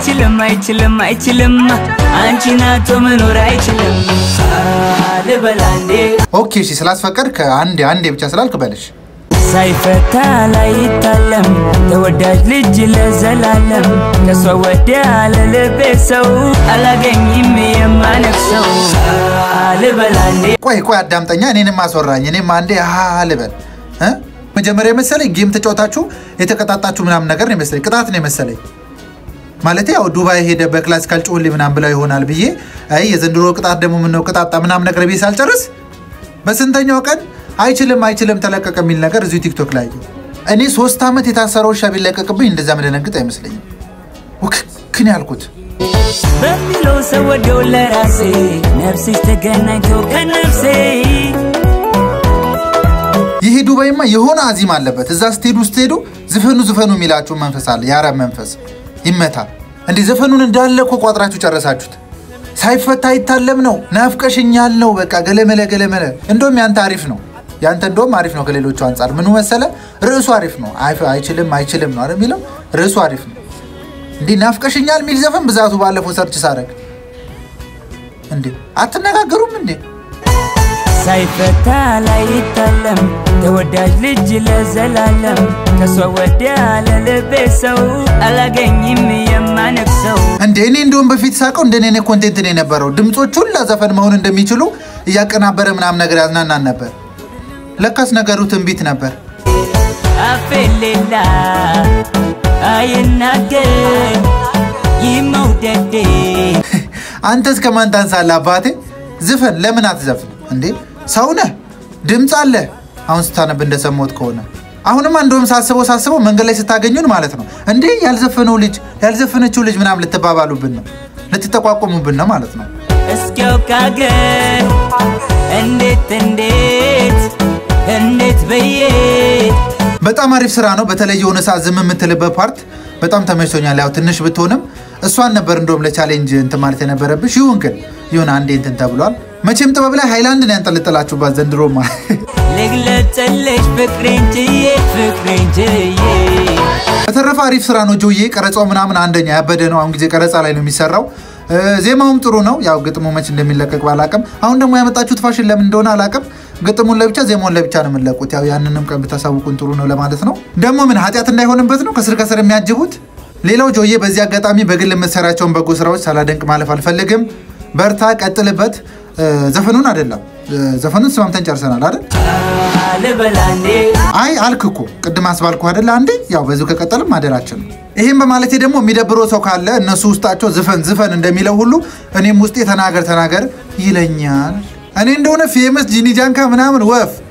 አይችልም አይችልም አይችልም አንቺን አቶ መኖር አይችልም ልበላ እንዴ ኦኬ እሺ ስላስፈቀድክ አንዴ አንዴ ብቻ ስላልክ በልሽ ሳይፈታ ላይታለም ተወዳጅ ልጅ ለዘላለም ከሷ ወዲያ ለልቤ ሰው አላገኝም የማነፍሰው ልበላ እንዴ ቆይ ቆይ አዳምጠኛ እኔንም አስወራኝ እኔም አንዴ ሀ ልበል እ? መጀመሪያ የመሰለኝ ጌም ተጫውታችሁ የተቀጣጣችሁ ምናምን ነገር ነው የመሰለኝ ቅጣት ነው የመሰለኝ ማለት ያው ዱባይ ሄደ በክላሲካል ጮህልኝ ምናምን ብለው ይሆናል ብዬ አይ የዘንድሮ ቅጣት ደግሞ ምነው ቅጣጣ ምናምን ነገር ብዬ ሳልጨርስ በስንተኛው ቀን አይችልም አይችልም ተለቀቀ የሚል ነገር እዚሁ ቲክቶክ ላይ አየሁ። እኔ ሶስት ዓመት የታሰረው ውሻ ቢለቀቅብኝ እንደዛ ምደነግጥ አይመስለኝም ውክክን ያልኩት በሚለው ሰው ወደው ለራሴ ነፍስሽ ተገናኝቶ ከነፍሴ ይሄ ዱባይማ የሆነ አዚም አለበት። እዛ ስትሄዱ ስትሄዱ ዝፈኑ ዝፈኑ የሚላችሁ መንፈስ አለ። የአረብ መንፈስ ይመታ። እንዲህ ዘፈኑን እንዳለ እኮ ቋጥራችሁ ጨረሳችሁት። ሳይፈታ አይታለም ነው ናፍቀሽኛል ነው በቃ ገለመለ ገለመለ። እንደውም ያንተ አሪፍ ነው ያንተ እንደውም አሪፍ ነው ከሌሎቹ አንጻር። ምኑ መሰለ ርዕሱ አሪፍ ነው። አይ- አይችልም አይችልም ነው አይደል የሚለው ርዕሱ አሪፍ ነው። እንዲህ ናፍቀሽኛል የሚል ዘፈን ብዛቱ ባለፈው ሰርች ሳረግ እንዴ አትነጋገሩም እንዴ? ሳይፈታ ላይታለም ተወዳጅ ልጅ ለዘላለም ከሷ ወዲያ ለልቤ ሰው አላገኝም የማነፍሰው እንደ እኔ እንደውም በፊት ሳቀው እንደ እኔ ኮንቴንት ነው የነበረው። ድምፆች ሁላ ዘፈን መሆን እንደሚችሉ እያቀናበረ ምናምን ነገር ያዝናናን ነበር። ለካስ ነገሩ ትንቢት ነበር። አፌሌላ አይናገር ይመውደዴ አንተ እስከ ማን ታንሳለህ አባቴ? ዝፈን ለምን አትዘፍን እንዴ? ሰው ነህ፣ ድምፅ አለ። አሁን ስታነብ እንደሰማሁት ከሆነ አሁንማ እንደውም ሳስበው ሳስበው መንገድ ላይ ስታገኙን ማለት ነው እንዴ ያልዘፈነው ልጅ ያልዘፈነችው ልጅ ምናምን ልትባባሉብን ነው፣ ልትጠቋቆሙብን ነው ማለት ነው። እስኪያው ካገር እንዴት እንዴት እንዴት ብዬ በጣም አሪፍ ስራ ነው። በተለይ የሆነ ሰዓት ዝም የምትልበት ፓርት በጣም ተመችቶኛል። ያው ትንሽ ብትሆንም እሷን ነበር እንደውም ለቻሌንጅ እንትን ማለት የነበረብሽ። ይሁን ግን ይሁን አንዴ እንትን ተብሏል። መቼም ጥበብ ላይ ሃይላንድ ነው ያንጠለጠላችሁባት ዘንድሮማ። ልግለጽልሽ ፍቅሬን ችዬ ፍቅሬን ችዬ በተረፈ አሪፍ ስራ ነው ጆዬ። ቀረጻው ምናምን አንደኛ ያበደ ነው። አሁን ጊዜ ቀረጻ ላይ ነው የሚሰራው። እ፣ ዜማውም ጥሩ ነው። ያው ግጥሙ መች እንደሚለቀቅ ባላቅም፣ አሁን ደግሞ ያመጣችሁት ፋሽን ለምን እንደሆነ አላቅም። ግጥሙን ለብቻ ዜማውን ለብቻ ነው የምንለቁት። ያው ያንንም ቀን ብታሳውቁን ጥሩ ነው ለማለት ነው። ደግሞ ምን ኃጢአት እንዳይሆንበት ነው ከስር ከስር የሚያጅቡት። ሌላው ጆዬ፣ በዚህ አጋጣሚ በግል የምትሰራቸውን በጎ ስራዎች ሳላደንቅ ማለፍ አልፈልግም። በርታ፣ ቀጥልበት። እ፣ ዘፈኑን አይደለም እ፣ ዘፈኑን ስማምተን ጨርሰናል አይደል? ልበላ እንዴ አይ አልክ እኮ ቅድም አስባልኩ አይደለ? አንዴ ያው በዚሁ ከቀጠልም ማደራችን ነው። ይህም በማለቴ ደግሞ የሚደብረው ሰው ካለ እነሱ ውስጣቸው ዝፈን ዝፈን እንደሚለው ሁሉ እኔም ውስጤ ተናገር ተናገር ይለኛል። እኔ እንደሆነ ፌመስ ጂኒ ጃንካ ምናምን ወፍ